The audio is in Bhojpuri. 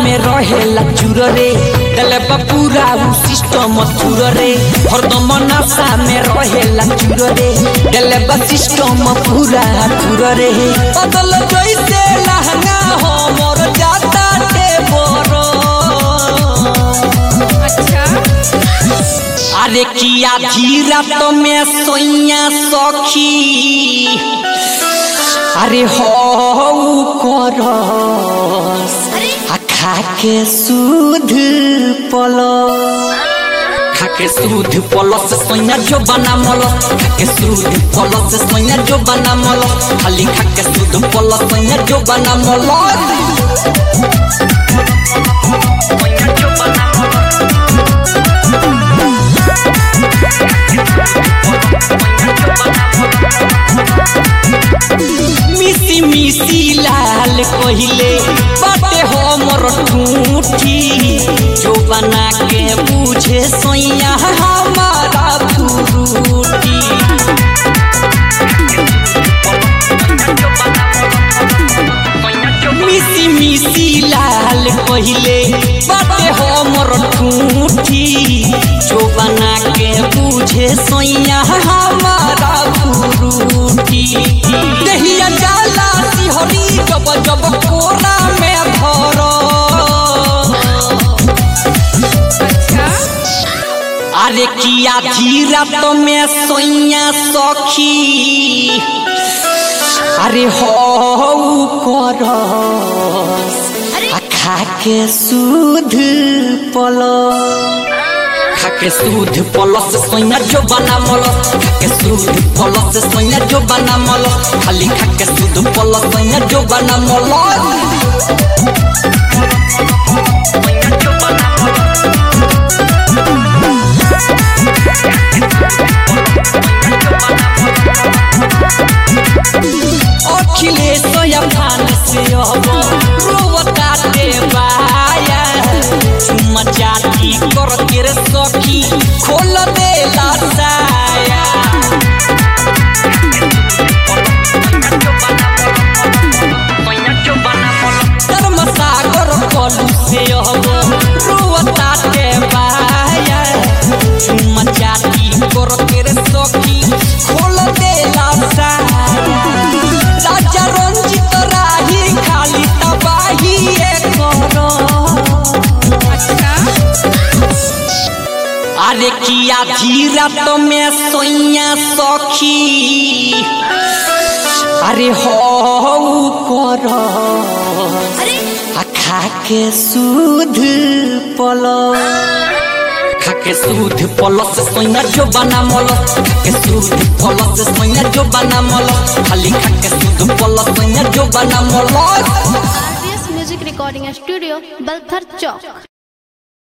में रहेला चूर रे गले पूरा उ सिस्टम चूर रे हरदम नशा में रहेला चूर रे गले सिस्टम पूरा चूर रे बदल जैसे लहंगा हो मोर जाता ते बोरो अच्छा अरे किया धीरा तो में सोइया सखी अरे हो करस आ खा के सूध पलो खा के सूध पलस सोइया जो बना मलस खा के सूध पलस सोइया जो बना मलस खाली खा के सूध पलस सोइया जो बना मलस मिसी मिसी लाल कहिले बाटे हमर ठूठी जो बना के बुझे सोइया हमारा फुरूटी मिसी मिसी लाल कहिले बाटे हमर ठूठी जो बना के बुझे सोइया हमारा फुरूटी दहिया जाला सिहरी जब जब कोरा में धरो अच्छा अरे किया धीरा तो में सोइया सखी अरे हो करस आ खा के सूध पलो खा के सूध पलस सोइया जो बना मलस खा के सूध पलस सोइया जो बना मलस खाली खा के सूध पलस सोइया जो बना मलस अखिलेश अफान से अब रोवता दे बाया चुम्मा चाटी कर के रे सखी खोल दे लासाया धर्म सागर कलू से अब रोवता दे बाया चुम्मा चाटी कर के रे सखी खोल दे लासाया राजा रंजित राही खाली तबाही करो अच्छा अरे किया धीरा तो में सोइया सखी अरे हो करस आ खा के सूध पलो खा के सूध पलस सोइया जो बना मलस खा के सूध पलस सोइया जो बना मलस खाली खा के सूध पलस सोइया जो बना मलस RBS music recording studio Balthar चौक